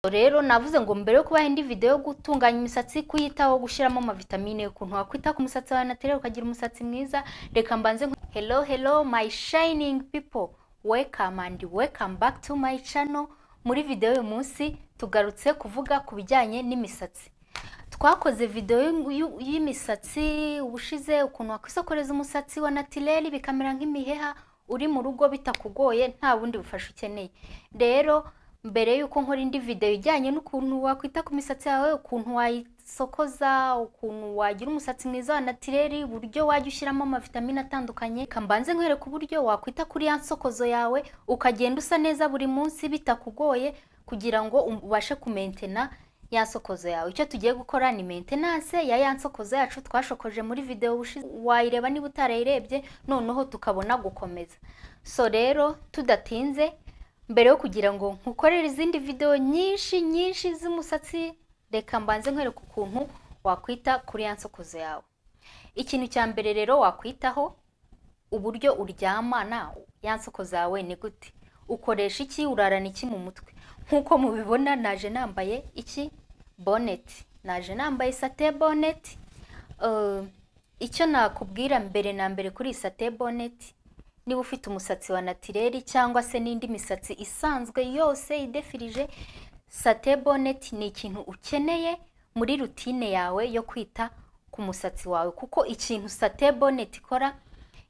rero navuze ngo mbere yo kubaha indi video yo gutunganya imisatsi kuyitaho gushyiramo amavitamine ukuntu wakwita ku musatsi wawe natirere ukagira umusatsi mwiza reka mbanze nku- hello hello my shining people welcome and welcome back to my channel muri video uyu munsi tugarutse kuvuga ku bijyanye n'imisatsi twakoze video y'u- y'u- y'imisatsi ubushize ukuntu wakwisokoreza umusatsi wa natirere bikamera nk'imiheha uri mu rugo bitakugoye nta bundi bufasha ukeneye rero mbere y'uko nkora indi video ijyanye n'ukuntu wakwita ku misatsi yawe ukuntu wayisokoza ukuntu wagira umusatsi mwiza wa natirere uburyo wajya ushyiramo amavitamine atandukanye reka mbanze nkwereka uburyo wakwita kuri ya nsokozo yawe ukagenda usa neza buri munsi bitakugoye kugira ngo ubashe kumentena ya nsokozo yawe icyo tugiye gukora ni maintenance ya ya nsokozo yacu twashokoje muri video ubushize wayireba niba utarayirebye noneho tukabona gukomeza so rero tudatinze mbere yo kugira ngo nkukorere izindi video nyinshi nyinshi z'umusatsi reka mbanze nkwereka ukuntu wakwita kuri ya nsokozo yawe ikintu cya mbere rero wakwitaho uburyo uryamana ya nsoko zawe ni gute ukoresha iki urarana iki mu mutwe nk'uko mubibona naje nambaye iki boneti naje nambaye sate boneti Eh, icyo nakubwira mbere na mbere kuri iyi sate boneti niba ufite umusatsi wa natireri cyangwa se n'indi misatsi isanzwe yose idefirije sate boneti ni ikintu ukeneye muri rutine yawe yo kwita ku musatsi wawe kuko ikintu sate boneti ikora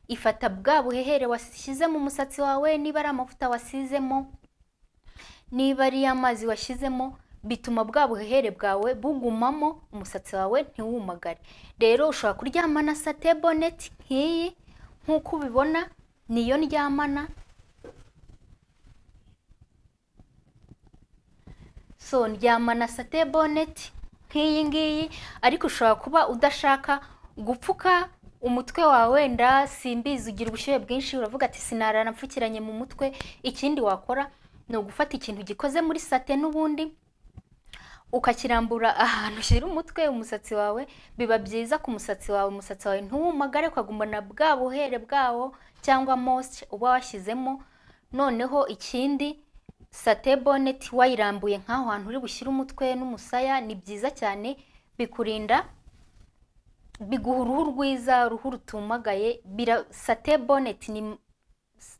ifata bwa buhehere washyize mu musatsi wawe niba ari amavuta wasizemo niba ari amazi washyizemo bituma bwa buhehere bwawe bugumamo umusatsi wawe ntiwumagare rero ushobora kuryamana sate boneti nk'iyi nk'uko ubibona niyo ndyamana so ndyamana sate boneti nk'iyi ngiyi ariko ushobora kuba udashaka gupfuka umutwe wawe wenda simbizi ugira ubushyuhe bwinshi uravuga ati sinarara mpfukiranye mu mutwe ikindi wakora ni ugufata ikintu gikoze muri sate n'ubundi ukakirambura ahantu ushyira umutwe umusatsi wawe biba byiza ku musatsi wawe umusatsi wawe ntuwumagare ukagumana bwa buhere bwawo cyangwa mosite uba washyizemo noneho ikindi sate boneti wayirambuye nk'aho hantu uri bushyire umutwe n'umusaya ni byiza cyane bikurinda biguha uruhu rwiza uruhu rutumagaye bira sate boneti ni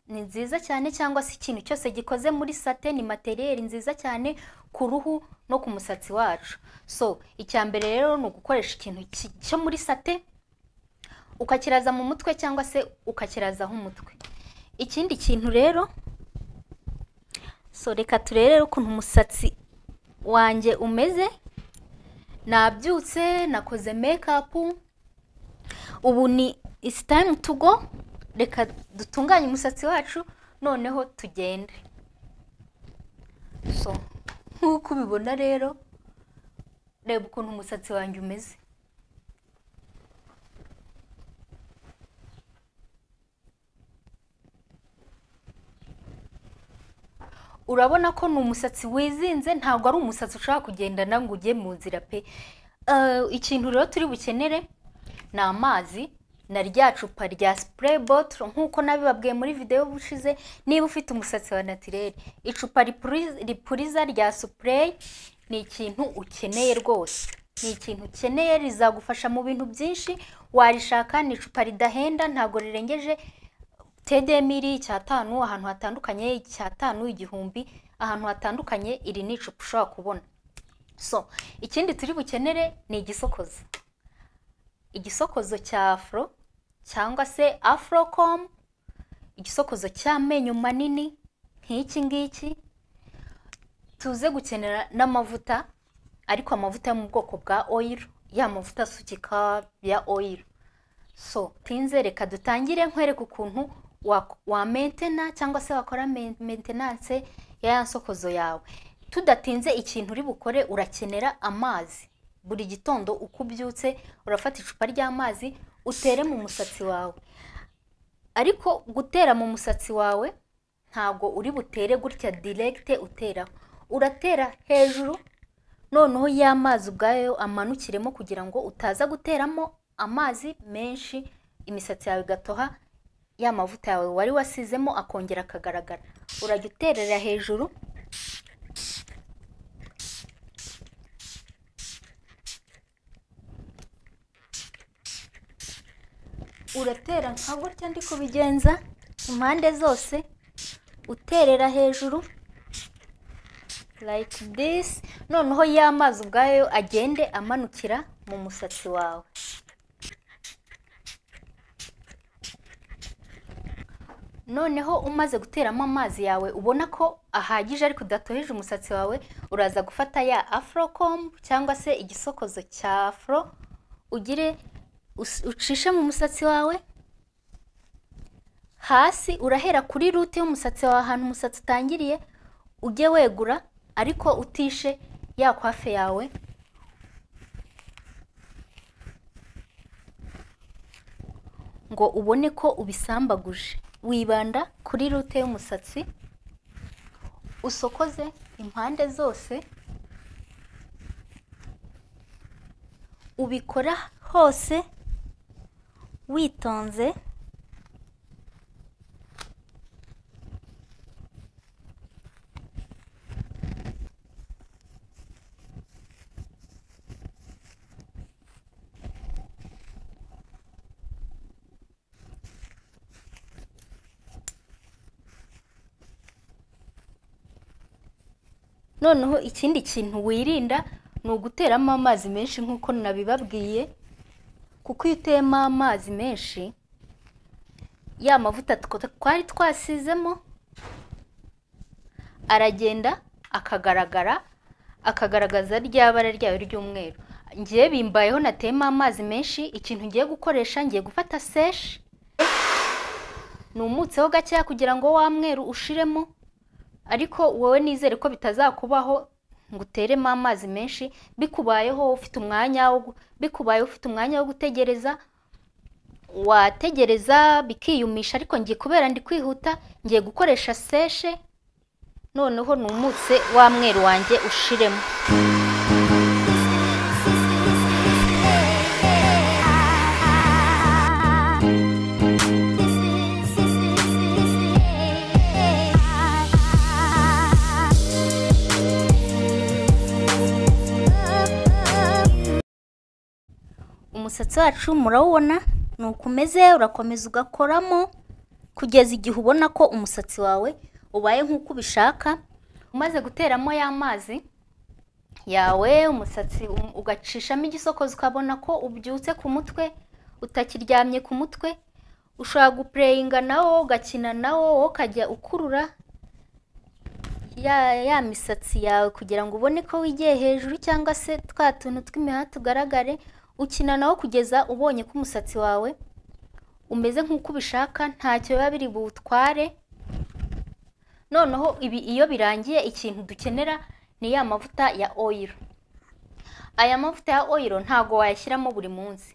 ni nziza cyane cyangwa se ikintu cyose gikoze muri sate ni materiyeri nziza cyane ku ruhu no ku musatsi wacu so icya mbere rero ni ugukoresha ikintu ki- cyo muri sate ukakiraza mu mutwe cyangwa se ukakirazaho umutwe ikindi kintu rero so reka turebe ukuntu umusatsi wanjye umeze nabyutse nakoze mekapu ubu ni isi tayime tugo reka dutunganye umusatsi wacu noneho tugende so nk'uko ubibona rero reba ukuntu umusatsi wanjye umeze urabona ko ni umusatsi wizinze ntabwo ari umusatsi ushobora kugendana ngo ujye mu nzira pe Eh, ikintu rero turi bukenere ni amazi na rya cupa rya sipureyi botoro nk'uko nabibabwiye muri videwo ubushize niba ufite umusatsi wa natirere icupa ripuri- ripuriza rya sipureyi ni ikintu ukeneye rwose ni ikintu ukeneye rizagufasha mu bintu byinshi warishaka ni icupa ridahenda ntabwo rirengeje tedemiri icyatanu ahantu hatandukanye icyatanu igihumbi ahantu hatandukanye iri ni icupa ushobora kubona so ikindi turi bukenere ni igisokozo igisokozo cya afro cyangwa se afrocom igisokozo cy'amenyo manini nk'iki ngiki tuze gukenera n'amavuta ariko amavuta yo mu bwoko bwa oyiro ya mavuta asukika ya oyiro so tinze reka dutangire nkwereke ukuntu wa- wamentena cyangwa se wakora men- maintenance ya ya nsokozo yawe tudatinze ikintu uri bukore urakenera amazi buri gitondo uko ubyutse urafata icupa ry'amazi utere mu musatsi wawe ariko gutera mu musatsi wawe ntabwo uri butere gutya diregite uteraho uratera hejuru noneho y'amazi ubwayo amanukiremo kugira ngo utaza guteramo amazi menshi imisatsi yawe igatoha ya mavuta yawe wari wasizemo akongera akagaragara urajya uterera hejuru uratera nka gutya ndi kubigenza impande zose uterera hejuru like this noneho ya mazi ubwayo agende amanukira mu musatsi wawe noneho umaze guteramo amazi yawe ubona ko ahagije ariko udatoheje umusatsi wawe uraza gufata ya afurocombu cyangwa se igisokozo cya afuro ugire us- ucishe mu musatsi wawe hasi urahera kuri rute y'umusatsi wawe ahantu umusatsi utangiriye ujye wegura ariko utishe ya kwafe yawe ngo ubone ko ubisambaguje wibanda kuri rute y'umusatsi usokoze impande zose ubikora hose witonze noneho ikindi kintu wirinda ni uguteramo amazi menshi nk'uko nabibabwiye kuko iyo uteyemo amazi menshi ya mavuta tuko- twari twasizemo aragenda akagaragara akagaragaza rya bara ryayo ry'umweru ngiye bimbayeho nateyemo amazi menshi ikintu ngiye gukoresha ngiye gufata seshi numutseho gakeya kugira ngo wa mweru ushiremo ariko wowe nizere ko bitazakubaho ngo uteremo amazi menshi bikubayeho ufite umwanya wo gu- bikubaye ufite umwanya wo gutegereza wategereza bikiyumisha ariko ngiye kubera ndi kwihuta ngiye gukoresha seshe noneho numutse wa mweru wanjye ushiremo umusatsi wacu murawubona ni uko umeze urakomeza ugakoramo kugeza igihe ubona ko umusatsi wawe ubaye nk'uko ubishaka umaze guteramo ya mazi yawe umusatsi um- ugacishamo igisokozo ukabona ko ubyutse ku mutwe utakiryamye ku mutwe ushobora gupureyinga nawo ugakina nawo wowe ukajya ukurura ya ya misatsi yawe kugira ngo ubone ko wigiye hejuru cyangwa se twa tuntu tw'imihati tugaragare ukina nawo kugeza ubonye ko umusatsi wawe umeze nk'uko ubishaka ntacyo biba biri buwutware noneho ibi iyo birangiye ikintu dukenera ni ya mavuta ya oyiro aya mavuta ya oyiro ntago wayashyiramo buri munsi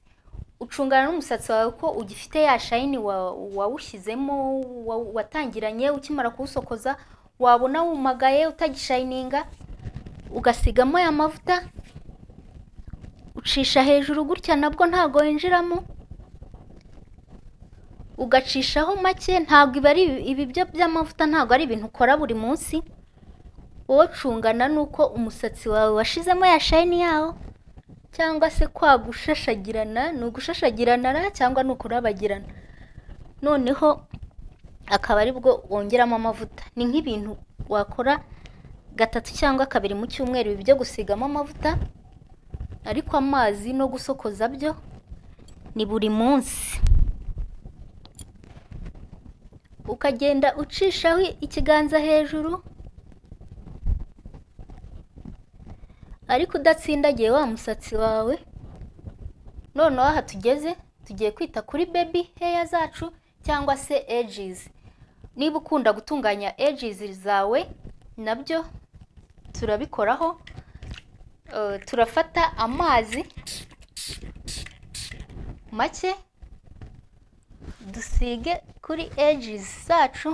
ucungana n'umusatsi wawe ko ugifite ya shayini wa- wawushyizemo wa- watangiranye ukimara kuwusokoza wabona wumagaye utagishayininga ugasigamo ya mavuta ucisha hejuru gutya nabwo ntabwo winjiramo ugacishaho make ntabwo ibi ari ibi byo by'amavuta ntabwo ari ibintu ukora buri munsi wowe cungana n'uko umusatsi wawe washizemo ya shayini yawo cyangwa se kwa gushashagirana ni ugushashagirana ra cyangwa ni ukurabagirana noneho akaba ari bwo wongeramo amavuta ni nk'ibintu wakora gatatu cyangwa kabiri mu cyumweru ibi byo gusigamo amavuta ariko amazi no gusokoza byo ni buri munsi ukagenda ucishaho ikiganza hejuru ariko udatsindagiye wa musatsi wawe noneho aha tugeze tugiye kwita kuri baby hair zacu cyangwa se edges niba ukunda gutunganya edges zawe nabyo turabikoraho Eh, turafata amazi make dusige kuri edges zacu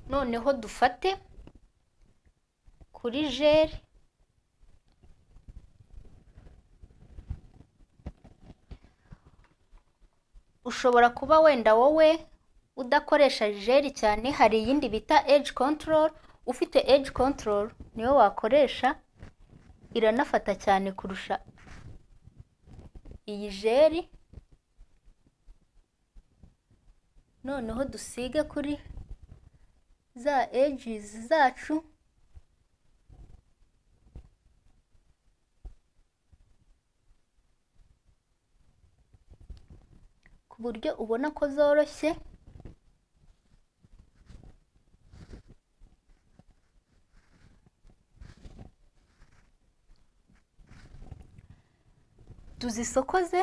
noneho dufate kuri jeri ushobora kuba wenda wowe udakoresha jeri cyane hari iyindi bita age control ufite age control niyo wakoresha iranafata cyane kurusha iyi jeri noneho dusige kuri za ages zacu ku buryo ubona ko zoroshye tuzisokoze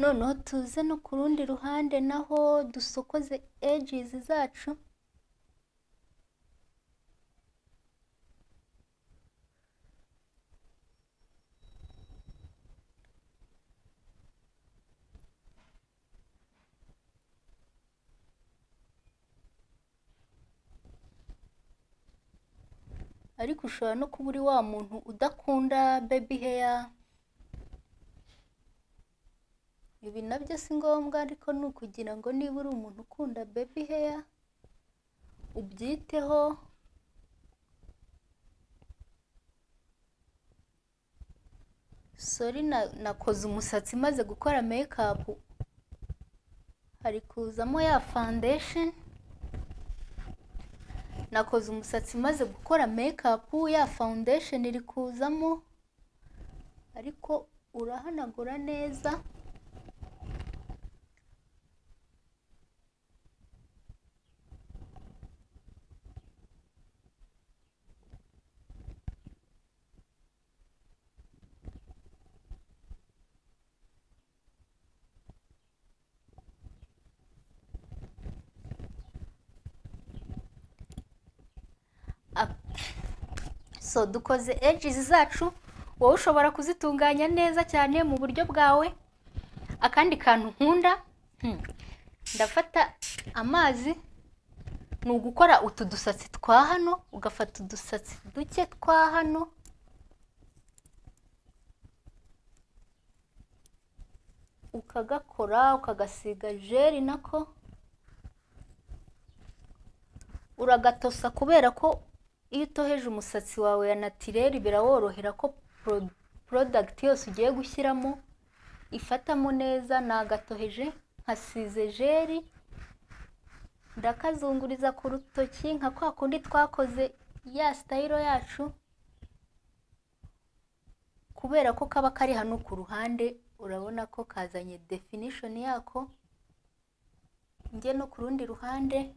noneho tuze no ku rundi ruhande naho dusokoze ages zacu ariko ushobora no kuba uri wa muntu udakunda baby hair ibi nabyo si ngombwa ariko ni ukugira ngo niba uri umuntu ukunda baby hair ubyiteho sori nakoze umusatsi maze gukora makeup hari kuzamo ya foundation nakoze umusatsi maze gukora makeup ya foundation iri kuzamo ariko urahanagura neza so dukoze ages zacu wowe ushobora kuzitunganya neza cyane mu buryo bwawe akandi kantu nkunda ndafata amazi ni ugukora utu dusatsi twa hano ugafata udusatsi duke twa hano ukagakora ukagasiga jeri nako uragatosa kubera ko iyo utoheje umusatsi wawe ya natireri biraworohera ko porodagiti yose ugiye gushyiramo ifatamo neza nagatoheje nkasize jeri ndakazunguriza ku rutoki nka kwa kundi twakoze ya sitayiro yacu kubera ko kaba kari hano ku ruhande urabona ko kazanye definishoni yako njye no ku rundi ruhande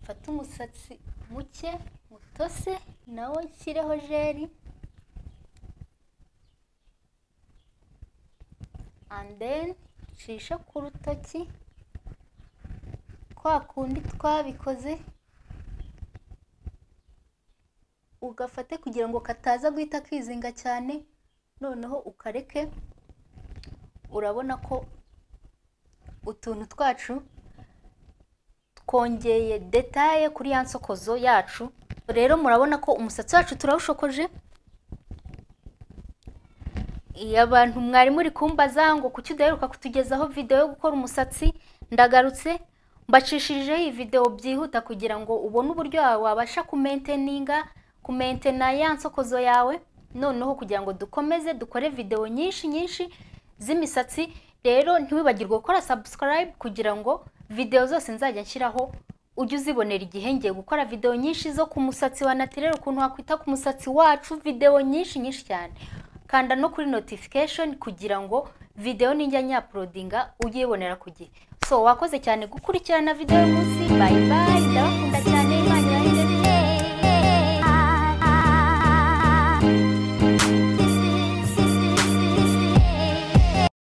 fata umusatsi muke mutose nawe nshyireho jeri andeni nshishe ku rutoki kwa kundi twabikoze ugafate kugira ngo kataza guhita kizinga cyane noneho ukareke urabona ko utuntu twacu twongeye detaye kuri ya nsokozo yacu rero murabona ko umusatsi wacu turawushokoje iyo abantu mwari muri kumbaza ngo kuki udaheruka kutugezaho videwo yo gukora umusatsi ndagarutse mbacishirijeho iyi videwo byihuta kugira ngo ubone uburyo wabasha kumenteninga kumentena ya nsokozo yawe noneho kugira ngo dukomeze dukore videwo nyinshi nyinshi z'imisatsi rero ntiwibagirwe gukora sabusikarayibu kugira ngo videwo zose nzajya nshyiraho ujye uzibonera igihe ngiye gukora videwo nyinshi zo ku musatsi wa natirere ukuntu wakwita ku musatsi wacu videwo nyinshi nyinshi cyane kanda no kuri notification kugira ngo videwo nijya nyaporodinga ujye uyibonera ku gihe so wakoze cyane gukurikirana videwo y'umunsi bayi bayi ndabakunda cyane